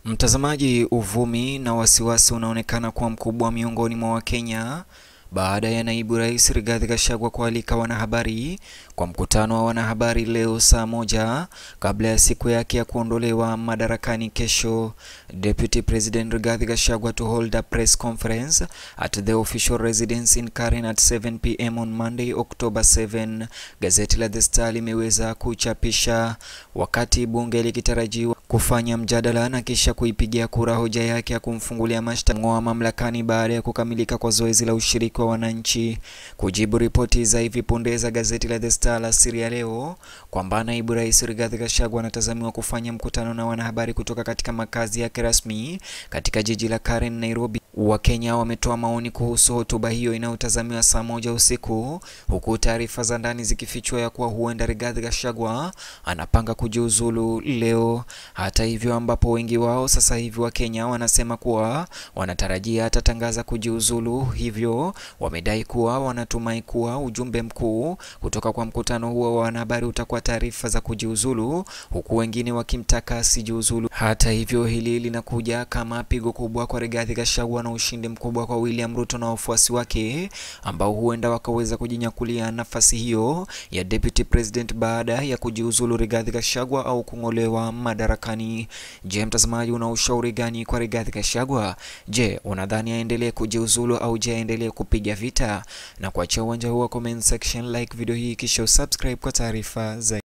Mtazamaji, uvumi na wasiwasi unaonekana kuwa mkubwa miongoni mwa Wakenya baada ya naibu rais Rigathi Gachagua kualika wanahabari kwa mkutano wa wanahabari leo saa moja kabla ya siku yake ya kuondolewa madarakani kesho. Deputy President Rigathi Gachagua to hold a press conference at the official residence in Karen at 7 pm on Monday October 7, gazeti la The Star limeweza kuchapisha wakati bunge likitarajiwa kufanya mjadala na kisha kuipigia kura hoja yake ya kumfungulia mashtaka ng'oa mamlakani baada ya kukamilika kwa zoezi la ushiriki wa wananchi. Kujibu ripoti za hivi punde za gazeti la The Star la siri ya leo kwamba naibu rais Rigathi Gachagua anatazamiwa kufanya mkutano na wanahabari kutoka katika makazi yake rasmi katika jiji la Karen, Nairobi. Wakenya wametoa maoni kuhusu hotuba hiyo inayotazamiwa saa moja usiku, huku taarifa za ndani zikifichua ya kuwa huenda Rigathi Gachagua anapanga kujiuzulu leo. Hata hivyo, ambapo wengi wao sasa hivi Wakenya wanasema kuwa wanatarajia atatangaza kujiuzulu, hivyo wamedai kuwa wanatumai kuwa ujumbe mkuu kutoka kwa mkutano huo wa wanahabari utakuwa taarifa za kujiuzulu, huku wengine wakimtaka asijiuzulu. Hata hivyo, hili linakuja kama pigo kubwa kwa Rigathi Gachagua na ushindi mkubwa kwa William Ruto na wafuasi wake ambao huenda wakaweza kujinyakulia nafasi hiyo ya deputy president baada ya kujiuzulu Rigathi Gachagua au kung'olewa madarakani. Je, mtazamaji, una ushauri gani kwa Rigathi Gachagua? Je, unadhani aendelee kujiuzulu au je aendelee kupiga vita? Na kuachia uwanja huu wa comment section, like video hii kisha usubscribe kwa taarifa zaidi.